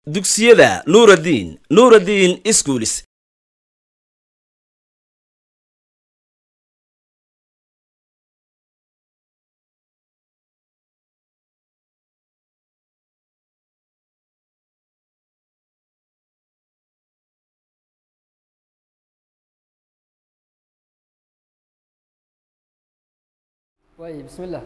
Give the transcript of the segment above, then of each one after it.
dugsiyada nuuraddiin nuuraddiin iskuulis waay bismillah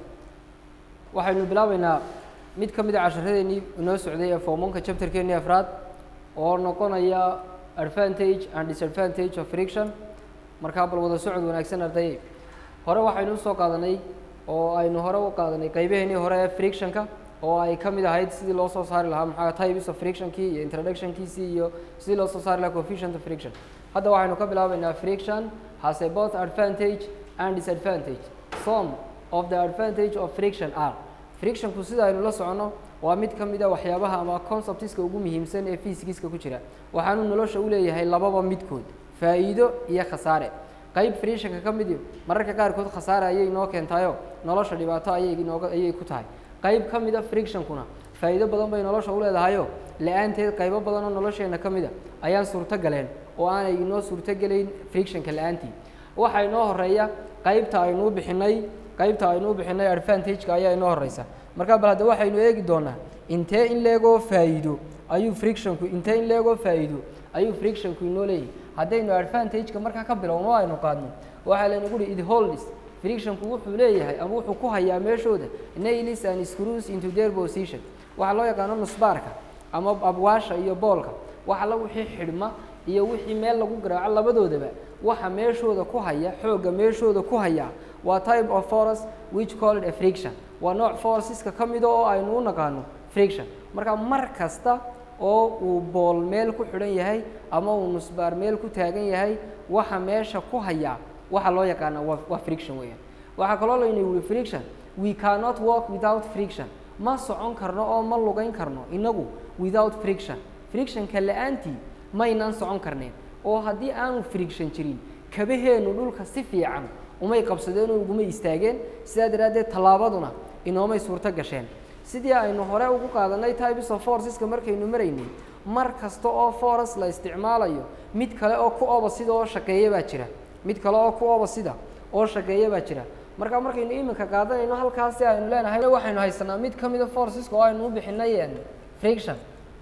waxaynu bilaabeynaa mid ka mid a casharadeenii inoo socday ee formonka chapterkeenii afraad oo noqonaya advantage and disadvantage of friction markaa bal wada socod wanaagsan ardayey hore waxaynu usoo qaadanay oo aynu hore u qaadanay qaybaheenii hore ee frictionka oo ay ka mid ahayd sidii loo soo saari lahaa maxaa types of frictionkii iyo introductionkiisii iyo sidii loo soo saari lahaa coefficient of friction hadda waxaynu ka bilaabeynaa friction has a both advantage and disadvantage some of the advantage of friction are frictionku sida aynu la soconno waa mid ka mid a waxyaabaha ama conceptiska ugu muhiimsan ee physicska ku jira waxaanu nolosha u leeyahay lababa midkood faa'iido iyo khasaare qayb frictionka ka midi mararka qaarkood khasaare ayay inoo keentaayo nolosha dhibaato ayay inooga ayay ku tahay qayb ka mida frictionkuna faa'iido badan bay nolosha u leedahayo la-aanteed qaybo badan oo nolosheena ka mida ayaan suurto galeen oo aanay inoo suurtogelayn frictionka la-aantii waxaa inoo horeeya qaybta aynuu bixinay qaybta aynu u bixinay advantageka ayaa inoo horeysa markaa bal hadda waxaynu eegi doonaa intee in leegoo faa'iido ayuu frictionku intee in leegoo faa'iido ayuu frictionku inoo leeyahay haddaynu advantageka markaa ka bilowno o aynu qaadno waxaa laynagu uhi it holds frictionku wuxuu leeyahay ama wuxuu ku hayaa meeshooda nailis and screws into their position waxaa loo yaqaano nusbaarka ama abwaasha iyo boolka wax alla wixii xidhma iyo wixii meel lagu garaaco labadoodaba waxa meeshooda ku haya xoogga meeshooda ku haya waa type of force which called a friction waa nooc forceska ka mida oo aynu u naqaano friction marka mar kasta oo uu bool meel ku xidhan yahay ama uu nusbaar meel ku taagan yahay waxa meesha ku hayaa waxa loo yaqaana waa waa friction weeyaan waxaa kaloo layna yihi friction we cannot walk without friction ma socon karno oo ma lugayn karno inagu without friction frictionka la-aantii maynaan socon karneen oo haddii aanu friction jirin kabaheenu dhulka si fiican umay qabsadeen oo uguma istaageen sidaa daraaddeed tallaabaduna inoomay suurto gasheen sidii aynu hore ugu qaadanay types of forceska markaynu maraynay mar kasta oo force la isticmaalayo mid kale oo ku oba sida oo shaqeeya baa jira mid kale oo ku oba sida oo shaqeeya baa jira marka markaynu iminka qaadanayno halkaasi aynu leenahay waxaynu haysanaa mid ka mida forceska oo aynu u bixinay friction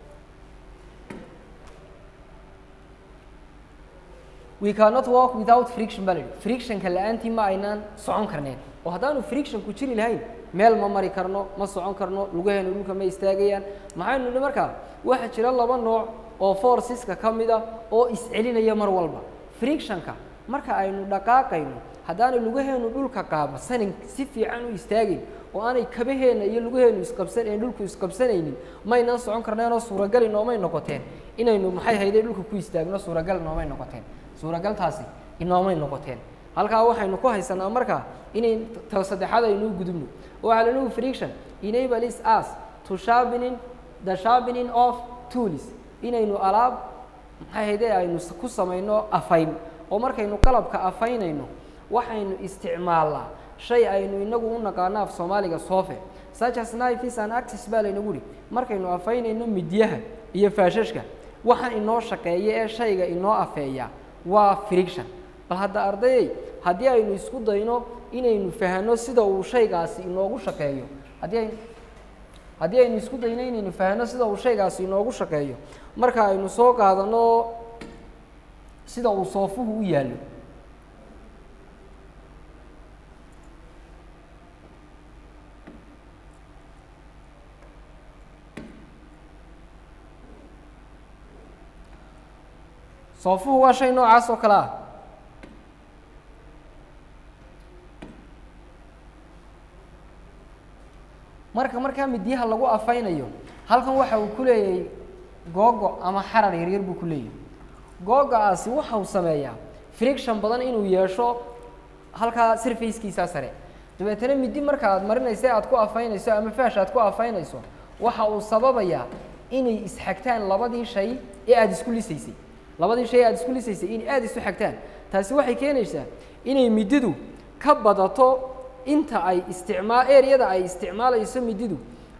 we cannot walk without friction baa la yidhi frictionka la-aantii ma aynaan socon karneen oo haddaanu frictionku jiri lahayn meel ma mari karno ma socon karno lugaheenu dhulka ma istaagayaan maxaynu nidhi markaa waxaa jira laba nooc oo forceska ka mid a oo iscelinaya mar walba frictionka marka aynu dhaqaaqayno haddaanay lugaheenu dhulka qaabasanin si fiican u istaagayn oo aanay kabaheena iyo lugaheenu isqabsan een dhulku isqabsanaynin maynaan socon karneenoo suuragal inoomay noqoteen inaynu maxay hayday dhulka ku istaagno suuragal inoomay noqoteen suuragaltaasi inoomay noqoteen halkaa waxaynu ku haysanaa markaa inay ta saddexaad aynu gudubno waxaa lanugu friction enables us to sharpening the sharpening of tools inaynu alaab maxay hayde aynu ku samayno afayn oo markaynu qalabka afaynayno waxaynu isticmaalnaa shay aynu inagu u naqaano af soomaaliga sofe such as knifes and axis baa laynagu uhi markaynu afaynayno midyaha iyo faashashka waxa inoo shaqeeya ee shayga inoo afeeya waa friction bal hadda ardayey haddii aynu isku dayno inaynu fahano sida uu shaygaasi inoogu shaqeeyo haddii ay haddii aynu isku dayno inaynu fahano sida uu shaygaasi inoogu shaqeeyo marka aynu soo qaadano sida uu soofuhu u yaallo soofuhu waa shay noocaas oo kale ah marka markaa midyaha lagu afaynayo halkan waxa uu ku leeyahay googo ama xarar yaryar buu ku leeyahay googo-aasi waxa uu sameeyaa friction badan inuu yeesho halkaa surfacekiisaa sare dabeetana midi marka aad marinayso aad ku afaynayso ama faash aad ku afaynayso waxa uu sababayaa inay isxagtaan labadii shay ee aada isku lisaysay labadii shay aada isku lisaysay inay aada isu xagtaan taasi waxay keenaysaa inay mididu ka badato inta ay isticmaa ereyada ay isticmaalayso mididu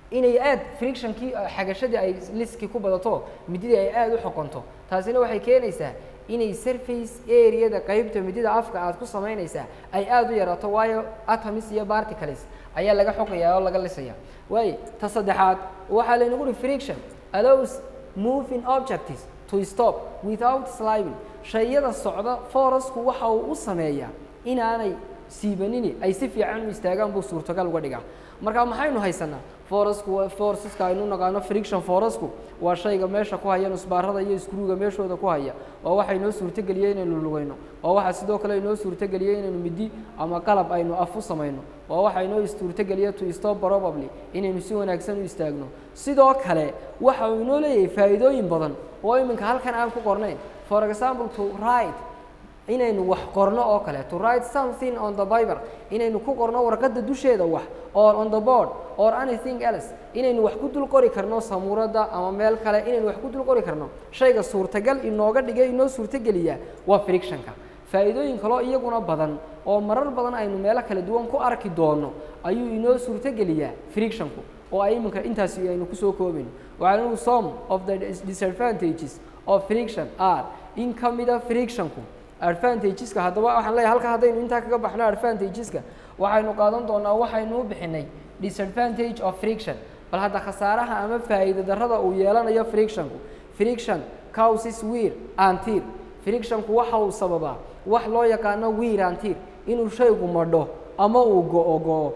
inay aad frictionkii xagashadii ay liskii ku badato mididii ay aada u xoqonto taasina waxay keenaysaa inay surface areada qeybta midida afka aad ku samaynaysaa ay aada u yaraato waayo atoms iyo particles ayaa laga xoqayaa oo laga lisaya waayo ta saddexaad waxaa laynagu uhi friction allows moving objects to stop without sliding shayada socda forasku waxa uu u sameeyaa inaanay siibanini ay si fiican u istaagaan buu suurtagal uga dhigaa marka maxaynu haysanaa forasku waa forceska aynu naqaano friction forasku waa shayga meesha ku haya nusbaarada iyo iskruuga meeshooda ku haya waa waxa inoo suurtageliyey inaynu lugayno waa waxa sidoo kale inoo suurtageliyey inaynu midi ama qalab aynu af u samayno waa waxa inoo suurtageliya to stop probably inaynu si wanaagsan u istaagno sidoo kale waxa uu inoo leeyahay faa'iidooyin badan oo iminka halkan aan ku qornayn for example to write inaynu wax qorno oo kale to write something on the bible inaynu ku qorno warqadda dusheeda wax or on the board or anything else inaynu wax ku dul qori karno samuuradda ama meel kale inaynu wax ku dul qori karno shayga suurtagal inooga dhigay inoo suurtageliya waa frictionka faa'iidooyin kaloo iyaguna badan oo marar badan aynu meelo kala duwan ku arki doono ayuu inoo suurtageliyaa frictionku oo ay iminka intaasi aynu kusoo koobayno waxaa inu some of the disadvantages of friction are in ka mida frictionku advantageska haddaba waxaan leeyahay halka haddaynu intaa kaga baxno advantageska waxaynu qaadan doonaa waxaynu u bixinay disadvantage of friction bal hadda khasaaraha ama faa'iida darrada uu yeelanayo frictionku friction causes wear and tear frictionku waxa uu sababaa wax loo yaqaano wear and tear inuu shaygu madho ama uu go-o go-o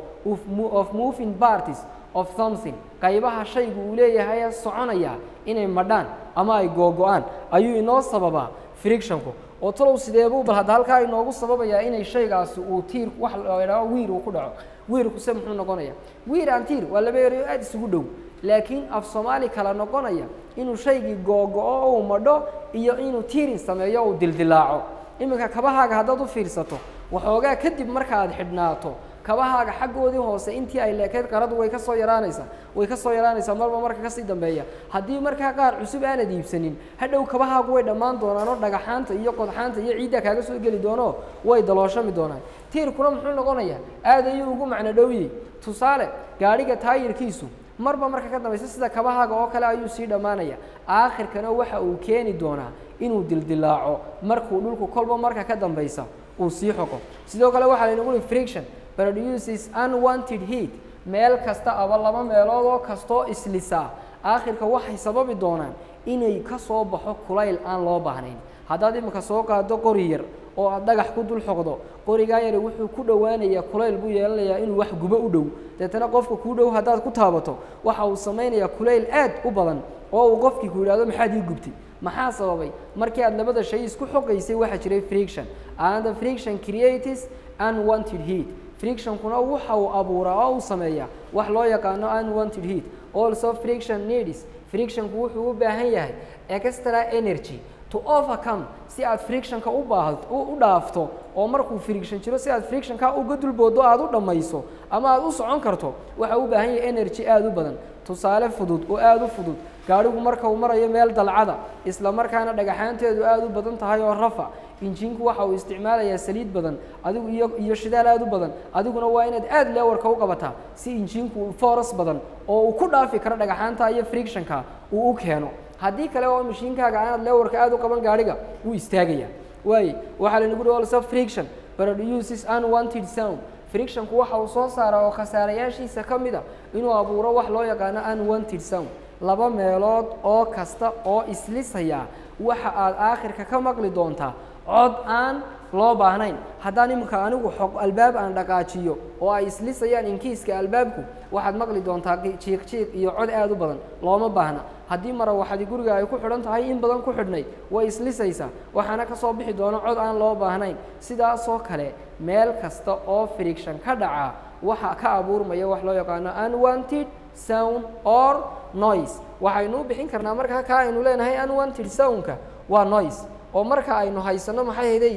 of moving parties of something qaybaha shaygu uu leeyahay soconaya inay madhaan ama ay googo-aan ayuu inoo sababaa frictionku oo talow sideebuu bal hadda halkaa inoogu sababayaa inay shaygaasi uu tiir wax ladhaao wiir uu ku dhaco wiirku se muxuu noqonaya wiir aan tiir waa laba erayo aada isugu dhow laakiin af soomaali kala noqonaya inuu shaygii googo-o uu madho iyo inuu tiirin sameeyo uu dildilaaco iminka kabahaaga haddaad u fiirsato waxoogaa kadib markaaad xidhnaato kabahaaga xaggoodii hoose intii ay leekayd qaradu way ka soo yaraanaysaa way ka soo yaraanaysaa marba marka kasii dambeeya haddii markaa qaar cusub aanad iibsanin hadhow kabahaagu way dhammaan doonaan oo dhagaxaanta iyo qodxaanta iyo ciidda kaaga soo geli doono way dalooshami doonaan tiirkuna muxuu noqonayaa aad ayuu ugu macno dhowyey tusaale gaadhiga taayirkiisu marba marka ka dambaysa sida kabahaaga oo kale ayuu sii dhammaanaya aakhirkana waxa uu keeni doonaa inuu dildilaaco markuu dhulku kolba marka ka dambaysa uu sii xoqo sidoo kale waxaa laynagu ui friction produces unwanted heat meel kasta aba laba meelood oo kastoo islisaa aakhirka waxay sababi doonaan inay ka soo baxo kulayl aan loo baahnayn haddaad iminka soo qaado qori yar oo aad dhagax ku dul xoqdo qorigaa yari wuxuu ku dhowaanayaa kulayl buu yeelanayaa inuu wax gubo u dhow deetana qofka kuu dhow haddaad ku taabato waxa uu samaynayaa kulayl aad u badan oo uu qofkii ku yidhahdo maxaad ii gubtay maxaa sababay markii aad labada shay isku xoqaysay waxaa jiray friction and the friction creates unwanted heat frictionkuna waxa uu abuuraa oo uu sameeyaa wax loo yaqaano unwanted heat also friction needs frictionku wuxuu u baahan yahay extra energy to overcome si aad frictionka u baah u dhaafto oo markuu friction jiro si aad frictionka uga dulboodo aad u dhammayso ama aad u socon karto waxa u baahan yahay energy aada u badan tusaale fudud oo aada u fudud gaadhigu marka uu marayo meel dalcada isla markaana dhagaxaanteedu aada u badan tahay oo rafa injinku waxa uu isticmaalayaa saliid badan adigu iyo iyo shidaal aada u badan adiguna waa inaad aada leewarka u qabataa si injinku foras badan oo uu ku dhaafi karo dhagaxaanta iyo frictionka uu u keeno haddii kale oo mashiinkaaga aanad leewarka aada u qaban gaadhiga wuu istaagaya waaye waxaa laynagu hi also friction produces unwanted sound frictionku waxa uu soo saaraa oo khasaarayaashiisa ka mid a inuu abuuro wax loo yaqaano unwanted sound laba meelood oo kasta oo islisaya waxa aad aakhirka ka maqli doontaa cod aan loo baahnayn haddaan iminka anigu xog albaab aan dhaqaajiyo oo ay islisayaan inkiiska albaabku waxaad maqli doontaa jiiq jiiq iyo cod aada u badan looma baahna haddii mara waxadi guriga ay ku xidhan tahay in badan ku xidhnayd way islisaysaa waxaana ka soo bixi doono cod aan loo baahnayn sidaasoo kale meel kasta oo friction ka dhaca waxa ka abuurmaya wax loo yaqaano unwanted sound or noise waxaynu u bixin karnaa markaa kaa aynu leenahay unwanted soundka waa noise oo marka aynu haysano maxay hayday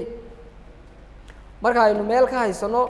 marka aynu meel ka haysano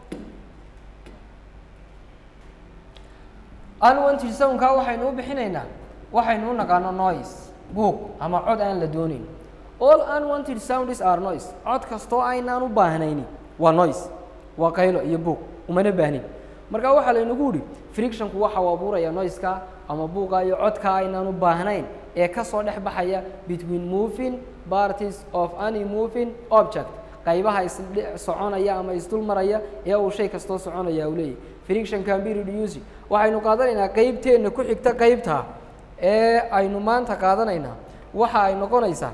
unwanted soundka waxaynu u bixinaynaa waxaynu u naqaano noise buuq ama cod aan la doonayn all unwanted sounds are noise cod kastoo aynaan u baahnayni waa noise waa qaylo iyo buuq umana baahnin marka waxaa laynagu yihi frictionku waxa uu abuuraya noiska ama buuqa iyo codka aynaan u baahnayn ee kasoo dhex baxaya between moving parties of any moving object qaybaha isdhe soconaya ama isdul maraya ee uu shay kastoo soconaya uu leeyahy friction can be reducing waxaynu qaadanaynaa qeybteenna ku xigta qeybta ee aynu maanta qaadanaynaa waxa ay noqonaysaa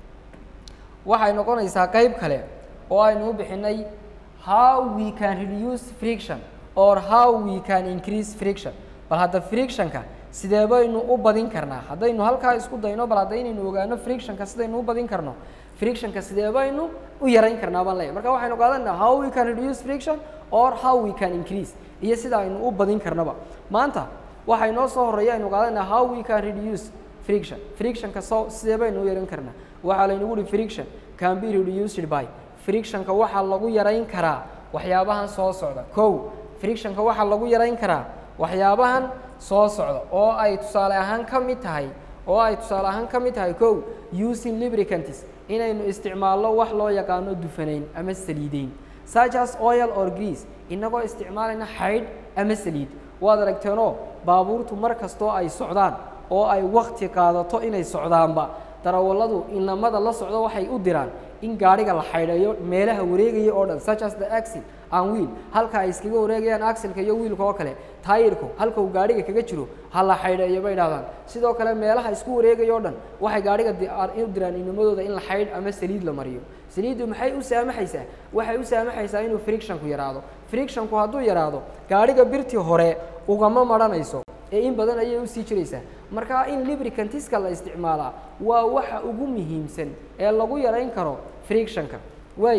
waxay noqonaysaa qeyb kale oo aynu u bixinay how we can reduce friction or how we can increase friction bal hadda frictionka sidee baynu u badin karnaa haddaynu halkaa isku dayno bal hadda inaynu ogaano frictionka sidaynu u badin karno frictionka sidee baynu u yarayn karnaa baan leeyahy marka waxaynu qaadanaa how we can reduce friction or how we can increase iyo sida aynu u badin karnaba maanta waxaa inoo soo horeeya aynu qaadanaa how we can reduce friction frictionka soo sidee baynu u yaran karnaa waxaa laynagu uhi friction can be reduced by frictionka waxaa lagu yarayn karaa waxyaabahan soo socda kow frictionka waxaa lagu yarayn karaa waxyaabahan soo socda oo ay tusaale ahaan ka mid tahay oo ay tusaale ahaan ka mid tahay kow using lubricants inaynu isticmaalno wax loo yaqaano dufanayn ama saliideyn such as oil or grease inagoo isticmaalayna xaydh ama saliid waad aragteenoo baabuurtu mar kastoo ay socdaan oo ay wakti qaadato inay socdaanba darawalladu inamada la socdo waxay u diraan in gaadhiga la xaydhayo meelaha wareegaya oo dhan such as the axil and wheel halka ay iskaga wareegayaan axilka iyo wiilka oo kale taayirku halka uu gaadhiga kaga jiro ha la xaydheeyo bay dhahdaan sidoo kale meelaha isku wareegaya oo dhan waxay gaadhiga u diraan inamadooda in la xaydh ama saliid la mariyo saliiddu maxay u saamaxaysaa waxay u saamaxaysaa inuu frictionku yaraado frictionku hadduu yaraado gaadhiga birtii hore ugama maranayso ee in badan ayay usii jiraysaa marka in lubricantiska la isticmaalaa waa waxa ugu muhiimsan ee lagu yarayn karo frictionka waay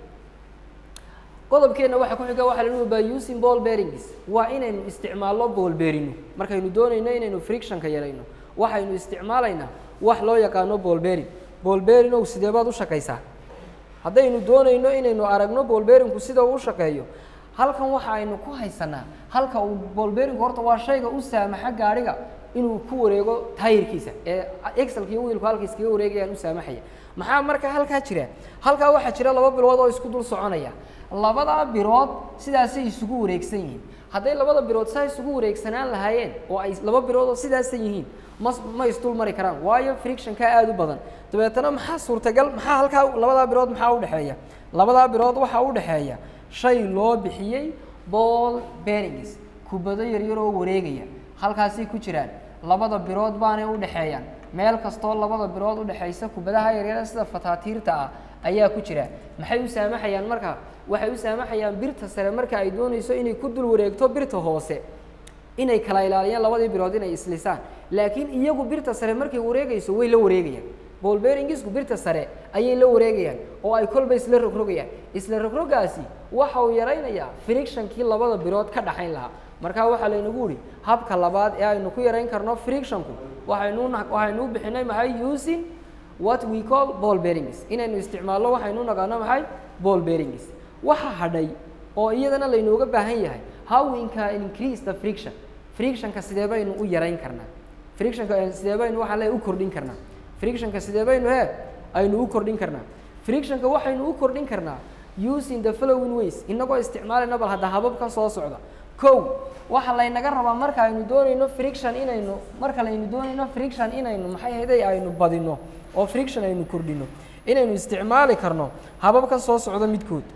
qodobkeenna waxa ku xiga waxa la nuhi by using ball bearings waa inaynu isticmaalno ball bearino markaynu doonayno inaynu frictionka yarayno waxaynu isticmaalaynaa wax loo yaqaano ball bearing ball bearinow sidee baad u shaqaysaa haddaynu doonayno inaynu aragno ball bearingku sida uu u shaqeeyo halkan waxa aynu ku haysanaa halka uu bolberinku horta waa shayga u saamaxa gaadhiga inuu ku wareego taayirkiisa ee exelka iyo wiilku halka iskaga wareegayaan u saamaxaya maxaa marka halkaa jira halkaa waxaa jira laba bilood oo isku dul soconaya labadaa bilood sidaasay isugu wareegsan yihiin hadday labada bilood saa isugu wareegsanaan lahaayeen oo ay laba bilood oo sidaasan yihiin ma ma isdul mari karaan waayo frictionka aada u badan dabeetana maxaa suurtagal maxaa halkaa labadaa bilood maxaa udhexeeya labadaa bilood waxaa udhexeeya shay loo bixiyey ball bearings kubado yaryar oo wareegaya halkaasay ku jiraan labada birood baanay u dhexeeyaan meel kastoo labada birood udhexaysa kubadaha yaryara sida fataatiirta ah ayaa ku jira maxay u saamaxayaan marka waxay u saamaxayaan birta sare marka ay doonayso inay ku dul wareegto birta hoose inay kala ilaaliyaan labadii birood inay islisaan laakiin iyagu birta sare markay wareegayso way la wareegayaan bolberingisku birta sare ayay la wareegayaan oo ay kolba isla rogrogayaan isla rogrogaasi waxa uu yaraynayaa frictionkii labada birood ka dhaxayn lahaa markaa waxaa laynagu yihi habka labaad ee aynu ku yarayn karno frictionku waxaynu waxaynu u bixinay maxay using what we call ball bearings inaynu isticmaalno waxaynu u naqaano maxay ball bearings waxa hadhay oo iyadana laynooga baahan yahay how we can increase the friction frictionka sidee baynu u yarayn karnaa frictionka sidee baynu waxaan leeyahay u kordhin karnaa frictionka sidee baynu he aynu u kordhin karnaa frictionka waxaynu u kordhin karnaa using the following ways inagoo isticmaalayna bal hadda hababkan soo socda kow waxa laynaga rabaa marka aynu doonayno friction inaynu marka laynu doonayno friction inaynu maxay hayday aynu badino oo friction aynu kordhino inaynu isticmaali karno hababkan soo socda midkood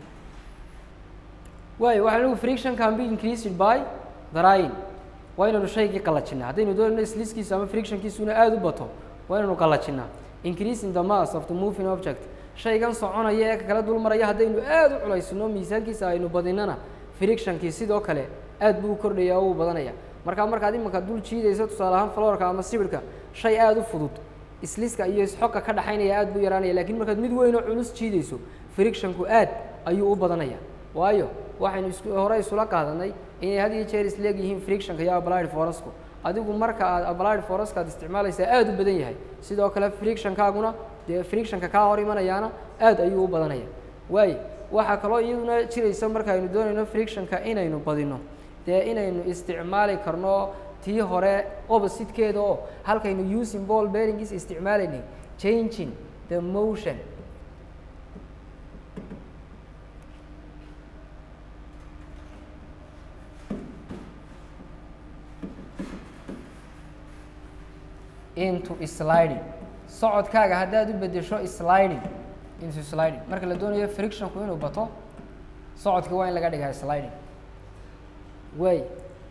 waayo waxaa lagu friction can be increased by drying waa inaynu shaygii qalajinaa haddaynu doonayno sliskiisu ama frictionkiisuna aada u bato waa inaynu qalajinaa increasing the mass of the moving object shaygan soconaya ee kala dul maraya haddaynu aada u culaysino miisaankiisa aynu badinana frictionkii sidoo kale aad buu u kordhaya oo uu badanaya markaa markaad imanka dul jiidayso tusaale ahaan florka ama sibirka shay aada u fudud isliska iyo isxoga ka dhaxaynaya aad buu yaraanaya lakin markaad mid weyn oo culus jiidayso frictionku aad ayuu u badanaya waayo waxaynu is hore isula qaadanay inay had iyo jeer isleeg yihiin frictionka iyo applied forasku adigu marka aad applied foraska aad isticmaalaysaa aada u badan yahay sidoo kale frictionkaaguna dee frictionka kaa hor imanayaana aad ayuu u badanaya waayo waxaa kaloo iyaduna jiraysa markaaynu doonayno frictionka inaynu badino dee inaynu isticmaali karno tii hore oppositekeeda oo halkaynu using ball bearings isticmaalaynay changing the motion into sliding socodkaaga haddaad u bedesho sliding into sliding marka la doonayo frictionku inuu bato socodka waa in laga dhigaa sliding way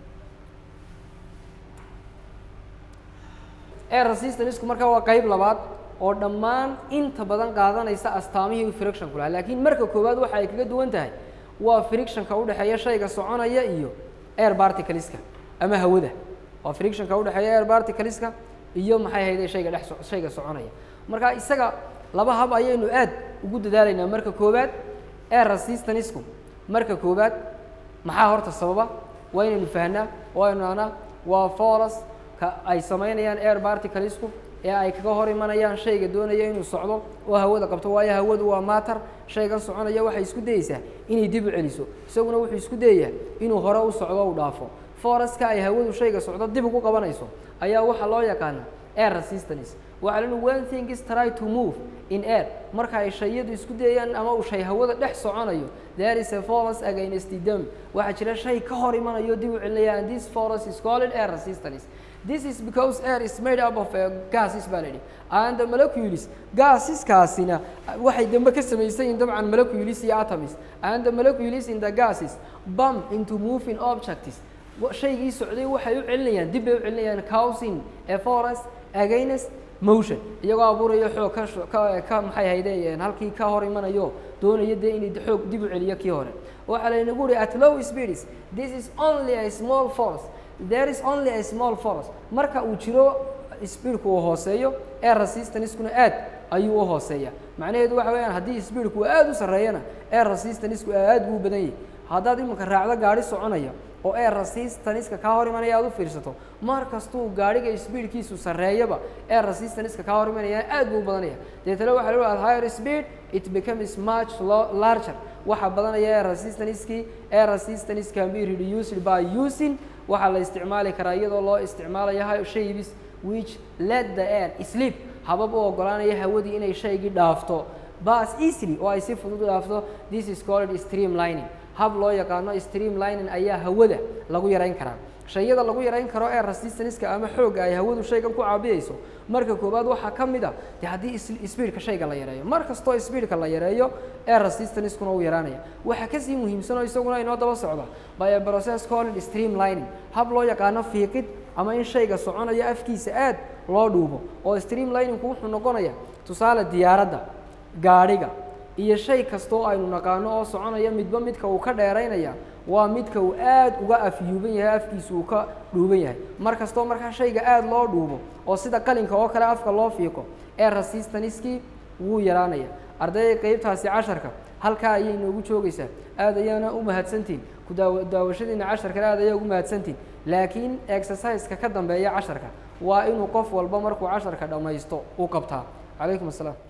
air resistanceku marka waa qeyb labaad oo dhammaan inta badan qaadanaysa astaamihii frictionku lahaa laakiin marka koowaad waxa ay kaga duwan tahay waa frictionka udhexeeya shayga soconaya iyo air particleska ama hawada waa frictionka udhexeeya air particleska iyo maxay hayde shayga dhex so- shayga soconaya marka isaga laba hab ayaynu aad ugu dadaalaynaa marka koowaad air resistanceku marka koowaad maxaa horta sababa waa inaynu fahnaa oo aynu nahnaa waa force ka ay samaynayaan air particlesku ee ay kaga hor imanayaan shayga doonaya inuu socdo oo hawada qabto waayo hawadu waa matter shaygan soconaya waxay isku dayeysaa inay dib u celiso isaguna wuxuu isku dayayaa inuu hore u socdo u dhaafo foreska ay hawadu shayga socdo dib ugu qabanayso ayaa waxaa loo yaqaana air resistance waxaa lenu one thing is try to move in air marka ay shayadu isku dayayaan ama uu shay hawada dhex soconayo there is a force against the dam waxaa jira shay ka hor imanayo dib u celinaya and this force is called air resistance this is because air is made up of uh, gases baa la yidhi and the molecules gaseskaasina waxay dambe ka samaysan yihiin dabcan molecules iyo atoms and the molecules in the gases bump into moving objects wa- shaygii socday waxay u celinayaan dib bay u celinayaan causing a force against motion iyagoo abuuraya xoog ka sho- ka ka maxay haydeen halkii ka hor imanayo doonaya dee inay xoog dib u celiyo kii hore waxaa laynagu uri at low speeds this is only a small force there is only a small force marka uu jiro speedku uu hooseeyo air resistancekuna aad ayuu u hooseeya macnaheedu waxa weeyaan haddii speedku aad u sarreeyana air resistanceku aad buu u badan yahay haddaad iminka raacdo gaari soconaya oo air resistanceka kaa hor imanaya aad u fiirsato mar kastuu gaadhiga speedkiisu sarreeyaba air resistanceka kaa hor imanaya aad buu u badanaya deetana waxa la at higher speed it becomes much lo- larger waxaa badanaya air resistancekii air resistance can be reduced by using waxaa la isticmaali karaa iyadoo loo isticmaalayo shapes which let the air sleep habab u ogolaanaya hawadii inay shaygii dhaafto bas easily oo ay si fudud u dhaafto this is called streamlining hab loo yaqaano streamlining ayaa hawada lagu yarayn karaa shayada lagu yarayn karo ee resistanceka ama xoogga ay hawadu shaygan ku caabiyeyso marka koowaad waxaa ka mid a de haddii is- speedka shayga la yareeyo mar kastoo speedka la yareeyo ee resistancekuna uu yaraanaya waxaa kasii muhiimsan oo isaguna inoo daba socda by a process called streamlining hab loo yaqaano fiiqid ama in shayga soconaya afkiisa aad loo dhuubo oo streamliningku wuxuu noqonaya tusaale diyaaradda gaadhiga iyo shay kastoo aynu naqaano oo soconaya midba midka uu ka dheeraynaya waa midka uu aad uga afyuuban yahay afkiisu uu ka dhuuban yahay mar kastoo markaa shayga aad loo dhuubo oo sida qalinka oo kale afka loo fiiqo ee resistancekii wuu yaraanaya ardayda qeybtaasi casharka halkaa ayay noogu joogaysaa aad ayaana u mahadsantihin ku daawa daawashadiina casharkana aad ayaa ugu mahadsantihin laakiin exerciseka ka dambeeya casharka waa inuu qof walba markuu casharka dhammaysto u qabtaa calaykum asalaam